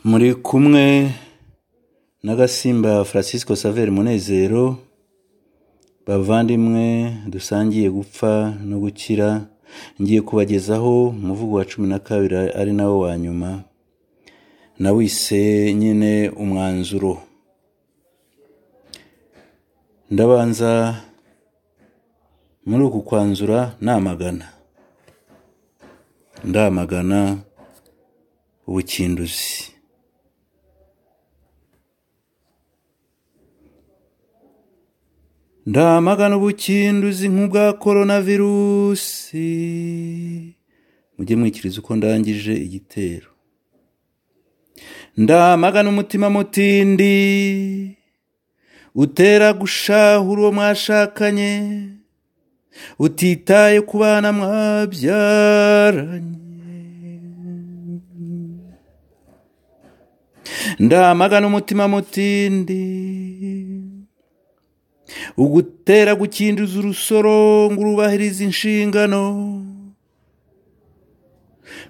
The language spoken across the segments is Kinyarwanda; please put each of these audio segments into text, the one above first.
muri kumwe n'agasimba Francisco Saver Munezero bavandimwe dusangiye gupfa no gukira ngiye kubagezaho umuvugo wa cumi na kabiri ari nawo wa nyuma nawise nyine umwanzuro ndabanza muri uku kwanzura namagana ndamagana ubukinduzi ndamagana ubukinduzi nk'ubwa korona virusi mujye mwikiriza uko ndangije igitero ndamagana umutima mutindi utera gushahura uwo mwashakanye utitaye ku bana mwabyaranye ndamagana umutima mutindi ugutera gukinduza urusoro ngo urubahirize inshingano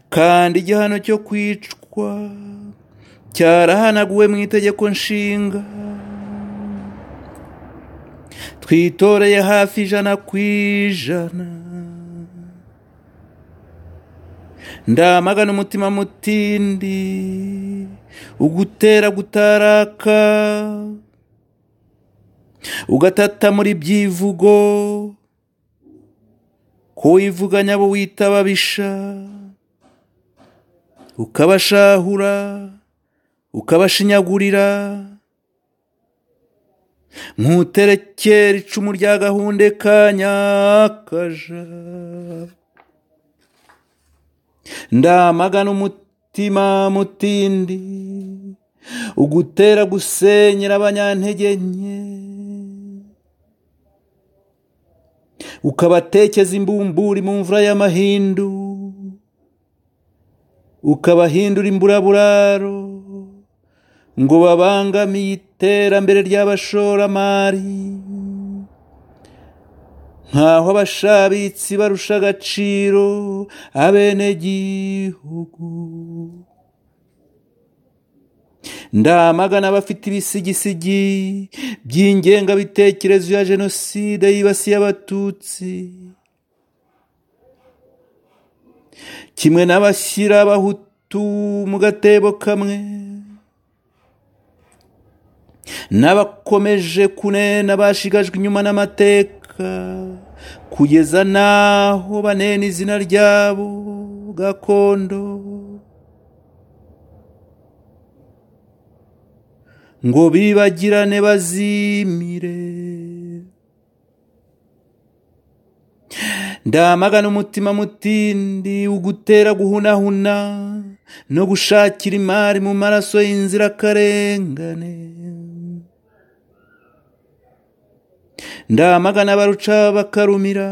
kandi igihano cyo kwicwa cyarahanaguwe mu itegeko nshinga twitoreye hafi ijana ku ijana ndamagana umutima mutindi ugutera gutaraka ugatata muri byivugo kuwivuganya abo wita ababisha ukabashahura ukabashinyagurira nkuterekera icumu rya gahunda kanyakaja ndamagana umutima mutindi ugutera gusenyera abanyantege nke ukabatekeza imbumburi mu mvura y'amahindu ukabahindura imburaburaro ngo babangamiye iterambere ry'abashoramari nk'aho abashabitsi barusha agaciro abenegihugu ndamagana abafite ibisigisigi by'ingengabitekerezo ya jenoside yibasiye abatutsi kimwe n'abashyira abahutu mu gatebo kamwe n'abakomeje kunena bashigajwe inyuma n'amateka kugeza n'aho banena izina ryabo gakondo ngo bibagirane bazimire ndamagana umutima mutindi ugutera guhunahuna no gushakira imari mu maraso y'inzirakarengane ndamagana baruca bakarumira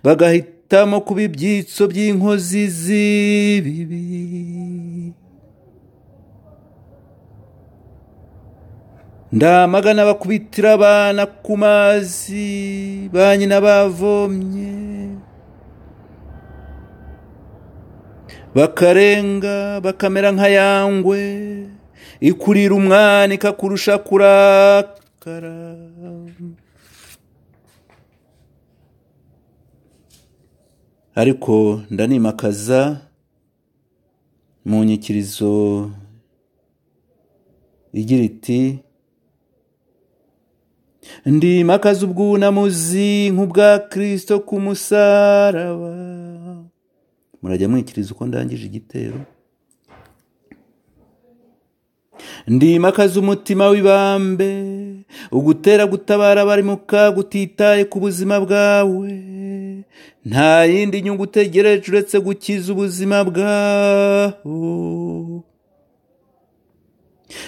bagahitamo kuba ibyitso by'inkozi z'ibibi ndamagana bakubitira abana ku mazi ba nyina bavomye bakarenga bakamera nka yangwe ikurira umwana ikakurusha kurakara ariko ndanimakaza mu nyikirizo igira iti ndimakaza ubwunamuzi nk'ubwa kirisito ku musaraba murajya mwikiriza uko ndangije igitero ndimakaza umutima w'ibambe ugutera gutabara abari mu kaga utitaye ku buzima bwawe nta yindi nyungu utegereje uretse gukiza ubuzima bwawo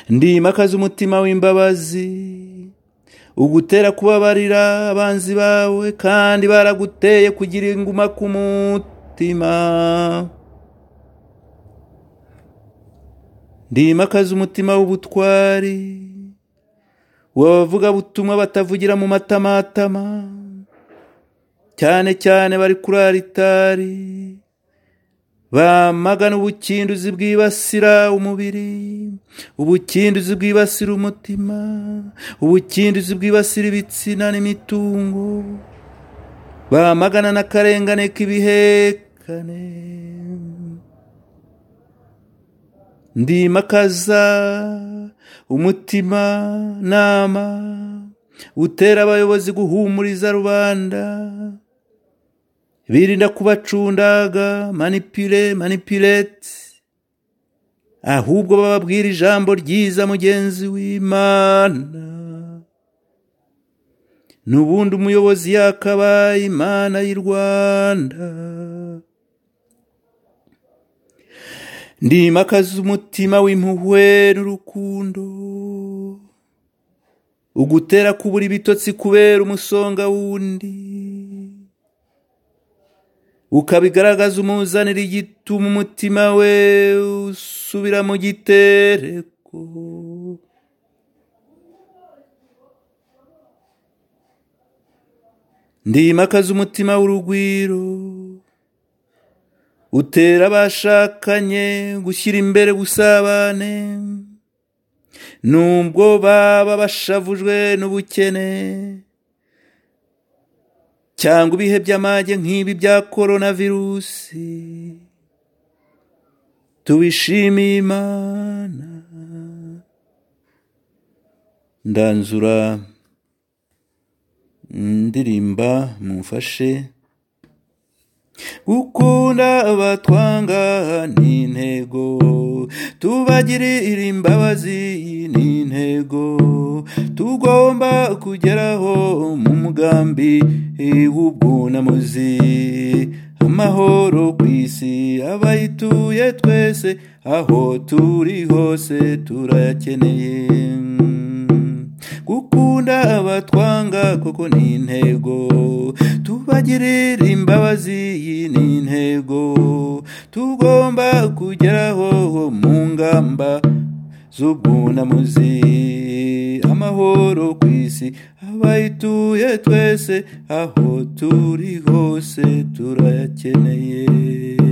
ndimakaza umutima w'imbabazi ugutera kubabarira abanzi bawe kandi baraguteye kugira inguma ku mutima ndimakaza umutima w'ubutwari w'abavuga butumwa batavugira mu matamatama cyane cyane bari kuri aritari bamagana ubukinduzi bwibasira umubiri ubukinduzi bwibasira umutima ubukinduzi bwibasira ibitsina n'imitungo bamagana n'akarengane k'ibihekane ndimakaza umutima nama utera abayobozi guhumuriza rubanda birinda kubacundaga manipire manipirete ahubwo bababwira ijambo ryiza mugenzi w'imana n'ubundi umuyobozi yakabaye imana y'i rwanda ndimakaza umutima w'impuhwe n'urukundo ugutera kubura ibitotsi kubera umusonga wundi ukabigaragaza umuzanira igituma umutima we usubira mu gitereko ndimakaza umutima w'urugwiro utera abashakanye gushyira imbere ubusabane nubwo baba bashavujwe n'ubukene cyangwa ibihe by'amage nk'ibi bya korona virusi tubishimiye imana ndanzura ndirimba mumfashe gukunda abatwanga ni intego tubagirire imbabazi ni intego tugomba kugeraho mu mugambi w'ubwunamuzi amahoro ku isi abayituye twese aho turi hose turayakeneye gukunda abatwanga kuko ni intego tubagirire imbabazi ni intego tugomba kugeraho mu ngamba z'ubwunamuzi amahoro ku isi abayituye twese aho turi hose turayakeneye